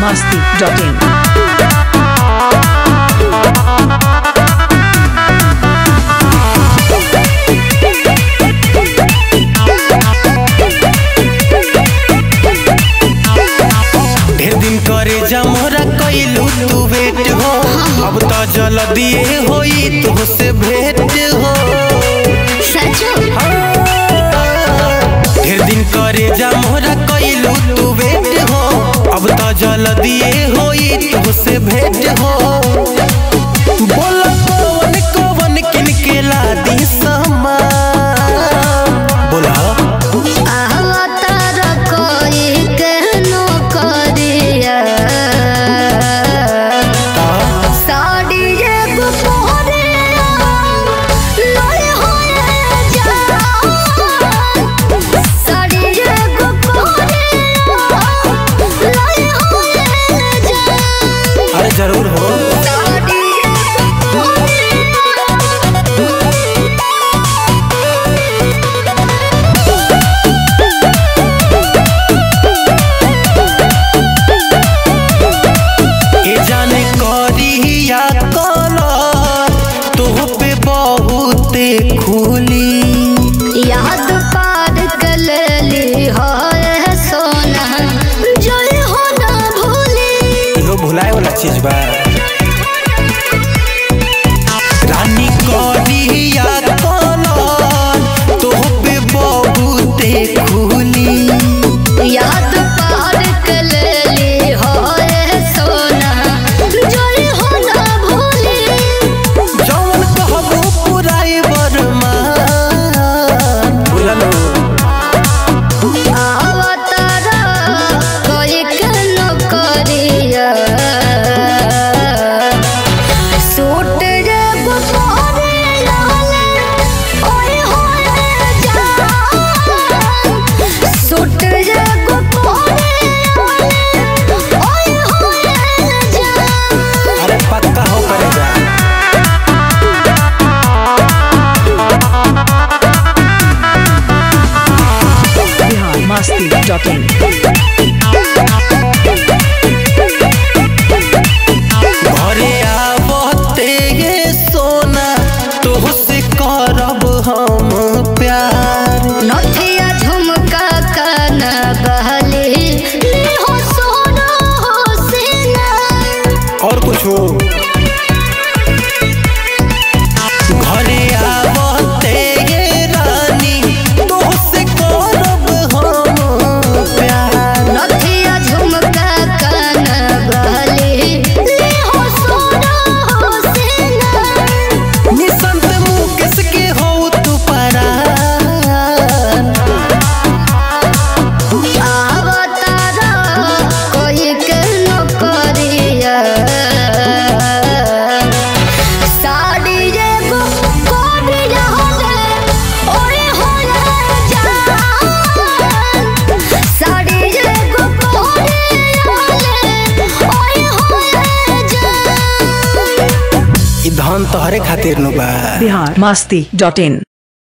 masti.in. ढेर दिन करे जमोरा कैलू तू वेट हो अब तो जल दिए होई तुहसे भेंट हो ढेर दिन करे जमोरा कैलू तू वेट हो अब तो जल दिए होई तुहसे भेंट हो बोल कौन कौन किन के ला दी सामान बोला अरे जरूर हो ए जाने करिया कलर तोह पे बहुते खुली याद पार कलली हो सोना जोई हो ना भूली इहो भुलाए वाला चीज बा रानी करिया कलर तोह पे बहुते खुली याद पार कलली हो सोना जोई हो ना भूली जौन कहबो पुराए बरमान बुझलो आवतारा कोई कनो करिया सूट रे बुखारे लाले ओए होए जा सूट रे बुखारे लाले ओए होए जा अरे पक्का हो करे जा Bihar masti.in. घरे आवते ये सोना तोहसे करब हम प्यार नथिया झुमका कान बहली ली हो सोना हो सीना और कुछ हो घरे आवते ये रानी तोहसे करब हम प्यार नथिया झुमका कान बहली ली हो सोना हो सीना निसंत मुकेश के हो तू परान आवतारा कोई के न करिया साड़ी रे गो कोडिया होले ओए होले जान साड़ी रे गो कोडिया होले ओए होले जान ई धन तोहरे खातिर नु बा Bihar masti.in.